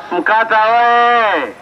Mkata oye!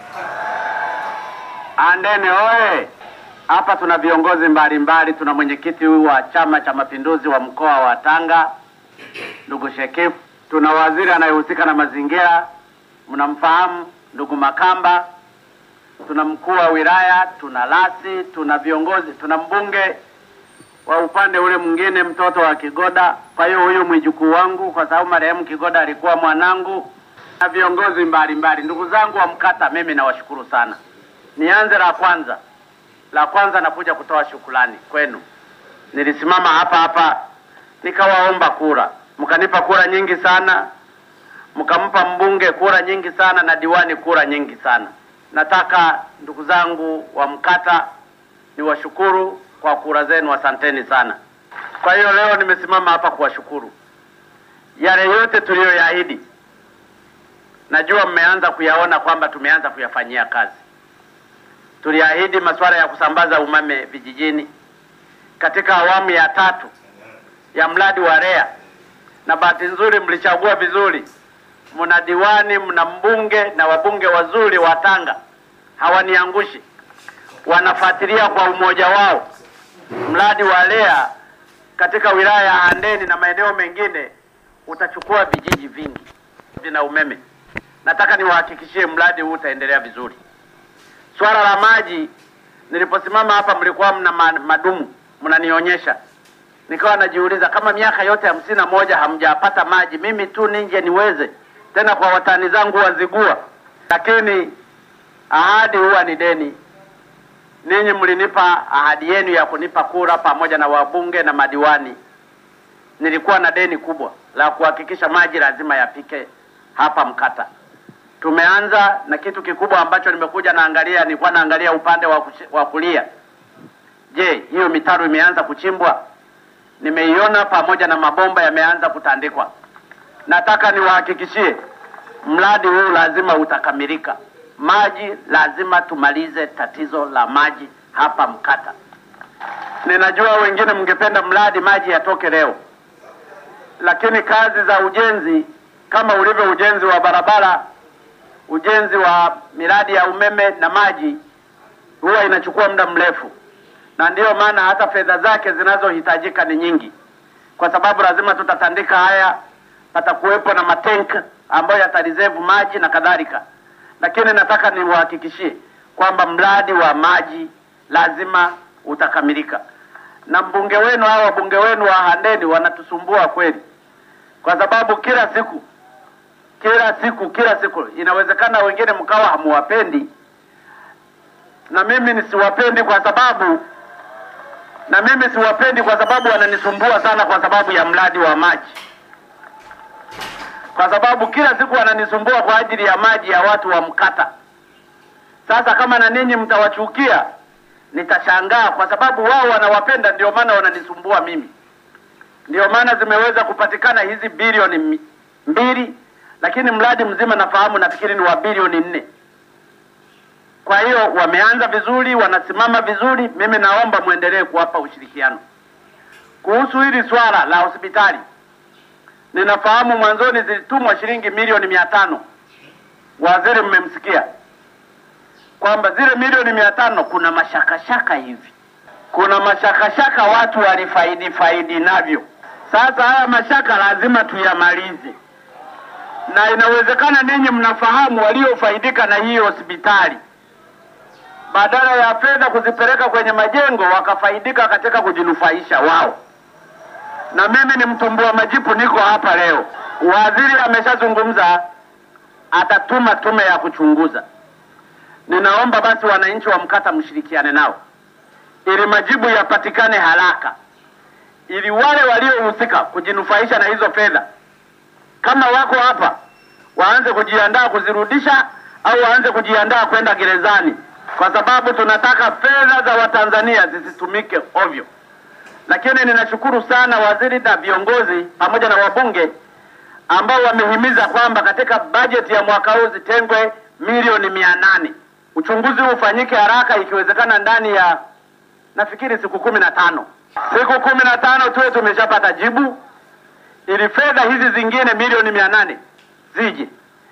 Andeni oye! Hapa tuna viongozi mbalimbali. Tuna mwenyekiti huyu wa Chama cha Mapinduzi wa mkoa wa Tanga ndugu Shekifu, tuna waziri anayehusika na mazingira, mnamfahamu ndugu Makamba, tuna mkuu wa wilaya, tuna lasi, tuna viongozi, tuna mbunge wa upande ule mwingine, mtoto wa Kigoda. Kwa hiyo huyu mwijukuu wangu, kwa sababu marehemu Kigoda alikuwa mwanangu, na viongozi mbalimbali. Ndugu zangu wa Mkata, mimi nawashukuru sana. Nianze la kwanza, la kwanza nakuja kutoa shukrani kwenu. Nilisimama hapa hapa nikawaomba kura, mkanipa kura nyingi sana, mkampa mbunge kura nyingi sana na diwani kura nyingi sana. Nataka ndugu zangu wa Mkata niwashukuru kwa kura zenu, asanteni sana. Kwa hiyo leo nimesimama hapa kuwashukuru. Yale yote tuliyoyaahidi, najua mmeanza kuyaona kwamba tumeanza kuyafanyia kazi. Tuliahidi masuala ya kusambaza umeme vijijini katika awamu ya tatu ya mradi wa REA, na bahati nzuri mlichagua vizuri. Mna diwani, mna mbunge na wabunge wazuri wa Tanga, hawaniangushi, wanafuatilia kwa umoja wao mradi wa REA katika wilaya ya Handeni na maeneo mengine utachukua vijiji vingi vina umeme. Nataka niwahakikishie mradi huu utaendelea vizuri. Swala la maji, niliposimama hapa mlikuwa mna ma- madumu mnanionyesha, nikawa najiuliza kama miaka yote hamsini na moja hamjapata maji, mimi tu ninje niweze tena kwa watani zangu wazigua. Lakini ahadi huwa ni deni. Ninyi mlinipa ahadi yenu ya kunipa kura pamoja na wabunge na madiwani. Nilikuwa na deni kubwa la kuhakikisha maji lazima yafike hapa Mkata. Tumeanza na kitu kikubwa ambacho nimekuja naangalia, nilikuwa naangalia upande wa kuchi- wa kulia. Je, hiyo mitaro imeanza kuchimbwa? Nimeiona pamoja na mabomba yameanza kutandikwa. Nataka niwahakikishie mradi huu lazima utakamilika. Maji lazima tumalize tatizo la maji hapa Mkata. Ninajua wengine mngependa mradi maji yatoke leo, lakini kazi za ujenzi kama ulivyo ujenzi wa barabara, ujenzi wa miradi ya umeme na maji huwa inachukua muda mrefu, na ndiyo maana hata fedha zake zinazohitajika ni nyingi, kwa sababu lazima tutatandika haya, patakuwepo na matenk ambayo yatarizevu maji na kadhalika. Lakini nataka niwahakikishie kwamba mradi wa maji lazima utakamilika, na mbunge wenu au wabunge wenu wa Handeni wanatusumbua kweli, kwa sababu kila siku kila siku kila siku, inawezekana wengine mkawa hamuwapendi na mimi nisiwapendi kwa sababu na mimi siwapendi kwa sababu wananisumbua sana kwa sababu ya mradi wa maji, kwa sababu kila siku wananisumbua kwa ajili ya maji ya watu wa Mkata. Sasa kama na ninyi mtawachukia, nitashangaa kwa sababu wao wanawapenda, ndio maana wananisumbua mimi. Ndio maana zimeweza kupatikana hizi bilioni mi- mbili, lakini mradi mzima nafahamu, nafikiri ni wa bilioni nne. Kwa hiyo wameanza vizuri, wanasimama vizuri. Mimi naomba mwendelee kuwapa ushirikiano. Kuhusu hili swala la hospitali, ninafahamu mwanzoni zilitumwa shilingi milioni mia tano. Waziri mmemsikia kwamba zile milioni mia tano kuna mashakashaka hivi, kuna mashakashaka watu walifaidi faidi navyo. Sasa haya mashaka lazima tuyamalize, na inawezekana ninyi mnafahamu waliofaidika na hii hospitali badala ya fedha kuzipeleka kwenye majengo wakafaidika katika kujinufaisha wao. Na mimi ni mtumbua majipu, niko hapa leo. Waziri ameshazungumza, atatuma tume ya kuchunguza. Ninaomba basi wananchi wa Mkata mshirikiane nao ili majibu yapatikane haraka, ili wale waliohusika kujinufaisha na hizo fedha kama wako hapa waanze kujiandaa kuzirudisha au waanze kujiandaa kwenda gerezani, kwa sababu tunataka fedha za Watanzania zisitumike ovyo. Lakini ninashukuru sana waziri na viongozi pamoja na wabunge ambao wamehimiza kwamba katika bajeti ya mwaka huu zitengwe milioni mia nane. Uchunguzi huu ufanyike haraka, ikiwezekana ndani ya nafikiri siku kumi na tano siku kumi na tano tuwe tumeshapata jibu ili fedha hizi zingine milioni mia nane zije.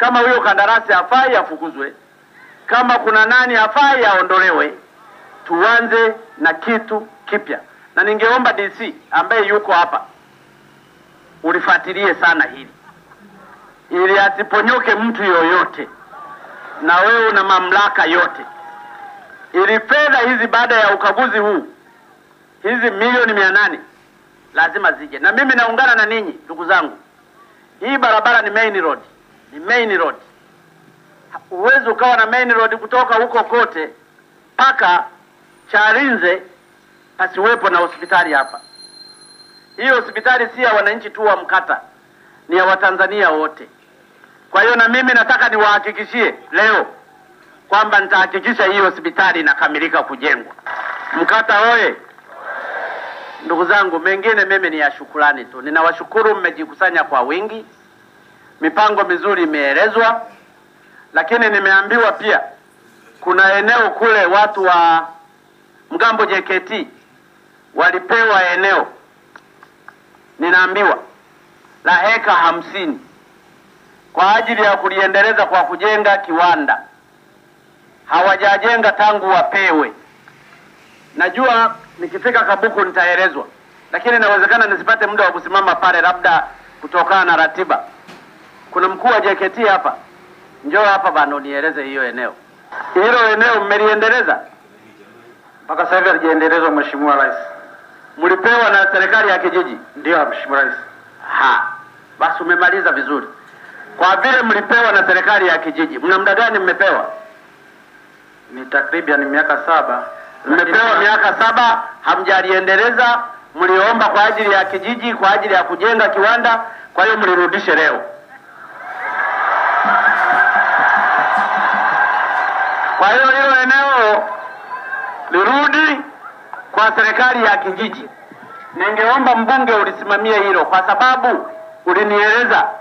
Kama huyo kandarasi hafai afukuzwe, kama kuna nani hafai aondolewe, tuanze na kitu kipya. Na ningeomba DC ambaye yuko hapa ulifuatilie sana hili ili asiponyoke mtu yoyote, na wewe una mamlaka yote, ili fedha hizi baada ya ukaguzi huu, hizi milioni mia nane lazima zije, na mimi naungana na ninyi ndugu zangu. Hii barabara ni main road, ni main road. Huwezi ukawa na main road kutoka huko kote mpaka Chalinze pasiwepo na hospitali hapa. Hii hospitali si ya wananchi tu wa Mkata, ni ya Watanzania wote. Kwa hiyo na mimi nataka niwahakikishie leo kwamba nitahakikisha hii hospitali inakamilika kujengwa. Mkata oye! Ndugu zangu, mengine mimi ni ya shukurani tu. Ninawashukuru, mmejikusanya kwa wingi, mipango mizuri imeelezwa, lakini nimeambiwa pia kuna eneo kule watu wa Mgambo JKT walipewa eneo, ninaambiwa la heka hamsini kwa ajili ya kuliendeleza kwa kujenga kiwanda. Hawajajenga tangu wapewe. Najua nikifika Kabuku nitaelezwa, lakini inawezekana nisipate muda wa kusimama pale, labda kutokana na ratiba. Kuna mkuu wa JKT hapa, njoo hapa bana, unieleze hiyo eneo. Hilo eneo mmeliendeleza? Mpaka sasa hivi halijaendelezwa, Mheshimiwa Rais. Mlipewa na serikali ya kijiji? Ndio Mheshimiwa Rais. Ha, basi umemaliza vizuri. Kwa vile mlipewa na serikali ya kijiji, mna muda gani mmepewa? Ni takriban miaka saba. Mmepewa Lakini- miaka saba, hamjaliendeleza. Mliomba kwa ajili ya kijiji, kwa ajili ya kujenga kiwanda, kwa hiyo mlirudishe leo. Kwa hiyo hilo eneo lirudi kwa serikali ya kijiji. Ningeomba mbunge ulisimamie hilo, kwa sababu ulinieleza